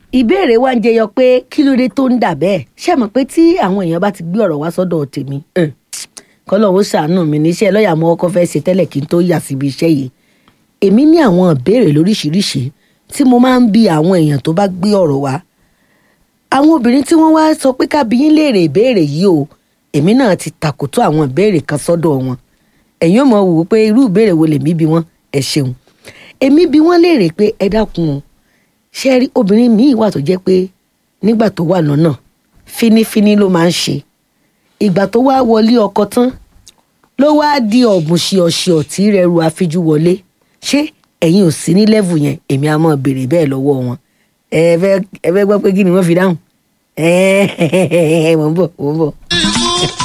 ìbéèrè wa ń jẹyọ pé kí ló dé tó ń dà bẹ́ẹ̀ ṣé mọ̀ pé tí àwọn èèyàn bá ti gbé ọ̀rọ̀ wá sọ́dọ̀ tèmi eh, kọ́lọ́hún ṣàánú mi níṣẹ́ lọ́ọ̀yà mo kọ́kọ́ fẹ́ ṣe tẹ́lẹ̀ kí n tó yà síbi iṣẹ́ yìí èmi ní àwọn ìbéèrè lóríṣiríṣi tí mo máa ń bi àwọn èèyàn tó bá gbé ọ̀rọ̀ wá àwọn obìnrin tí wọ́n wá sọ pé ká bi yín léèrè ìbéèrè yìí o èmi náà ti tàkòtò àwọn ìbéèrè kan sọ́dọ̀ wọn ẹ̀yin ò mọ̀ wò ó pé irú ìbéèrè wo lèmi bi wọ́n ẹ ṣeun èmi bi wọ́n léèrè pé ẹ dákun o ṣe rí obìnrin míì wà tó jẹ́ pé nígbà tó wà lọ́nà fínífíní ló máa ń ṣe ìgbà tó wá wọlé ọkọ tán ló wá di ọ̀bùn ṣìọ̀ṣìọ̀ tí rẹ̀ ru àfijú wọlé ṣé ẹ̀yin ò sí ní lẹ́vù yẹn èmi á máa béèrè bẹ́ẹ̀ lọ́wọ́ wọn ẹ fẹ́ ẹ fẹ́ gbọ́ pé kí ni wọ́n fi dáhùn ẹ ẹ mọ̀ ń bọ̀ mọ̀ ń bọ̀.